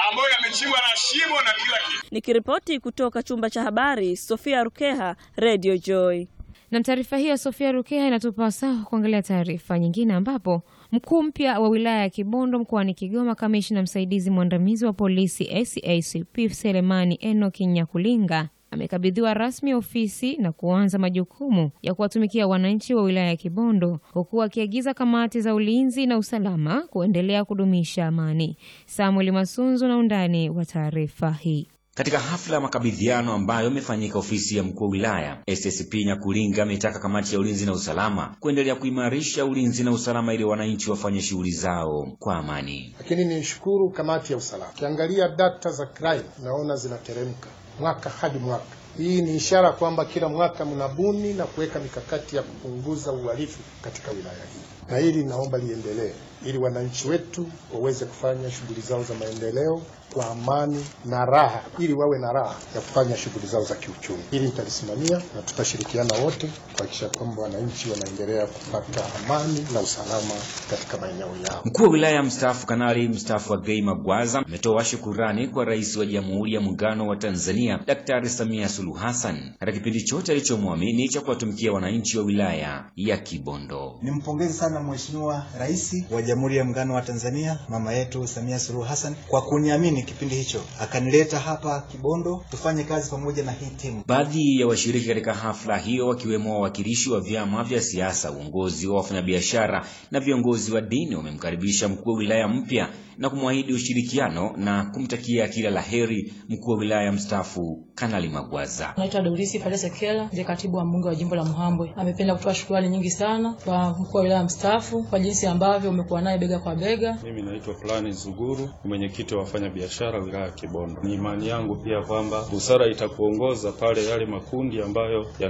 ambayo yamechimbwa na shimo na kila kitu. Nikiripoti kutoka chumba cha habari, Sofia Rukeha, Radio Joy. Na taarifa hiyo Sofia Rukeha inatupa wasaa kuangalia taarifa nyingine, ambapo mkuu mpya wa wilaya ya Kibondo mkoani Kigoma, kamishna msaidizi mwandamizi wa polisi SACP Selemani Enoki Nyakulinga amekabidhiwa rasmi ofisi na kuanza majukumu ya kuwatumikia wananchi wa wilaya ya Kibondo, huku akiagiza kamati za ulinzi na usalama kuendelea kudumisha amani. Samuel Masunzu na undani wa taarifa hii. Katika hafla ya makabidhiano ambayo imefanyika ofisi ya mkuu wa wilaya, SSP Nyakulinga ametaka kamati ya ulinzi na usalama kuendelea kuimarisha ulinzi na usalama ili wananchi wafanye shughuli zao kwa amani. Lakini nishukuru kamati ya usalama, ukiangalia data za crime naona zinateremka mwaka hadi mwaka. Hii ni ishara kwamba kila mwaka mnabuni na kuweka mikakati ya kupunguza uhalifu katika wilaya hii, na hili naomba liendelee ili wananchi wetu waweze kufanya shughuli zao za maendeleo kwa amani na raha, ili wawe na raha ya kufanya shughuli zao za kiuchumi. Hili nitalisimamia na tutashirikiana wote kuhakikisha kwamba wananchi wanaendelea kupata amani na usalama katika maeneo yao. Mkuu wa wilaya mstaafu Kanali mstaafu Agei Magwaza ametoa shukurani kwa Rais wa Jamhuri ya Muungano wa Tanzania Daktari Samia Suluhu Hassan katika kipindi chote alichomwamini cha kuwatumikia wananchi wa wilaya ya Kibondo. Nimpongeze sana Mheshimiwa Rais wa Jamhuri ya Muungano wa Tanzania mama yetu Samia Suluhu Hassan kwa kuniamini kipindi hicho akanileta hapa Kibondo tufanye kazi pamoja na hii timu. Baadhi ya washiriki katika hafla hiyo wakiwemo wawakilishi wa vyama vya siasa, uongozi wa wafanyabiashara na viongozi wa dini wamemkaribisha mkuu wa wilaya mpya na kumwahidi ushirikiano na kumtakia kila la heri mkuu wa wilaya mstaafu Kanali Magwaza. Naitwa Dorisi Pale Sekela, ndiye katibu wa mbunge wa jimbo la Muhambwe. Amependa kutoa shukrani nyingi sana kwa mkuu wa wilaya mstaafu kwa jinsi ambavyo umekuwa naye bega kwa bega. Mimi naitwa Fulani Zuguru, ni mwenyekiti wa wafanyabiashara wilaya ya Kibondo. Ni imani yangu pia kwamba busara itakuongoza pale yale makundi ambayo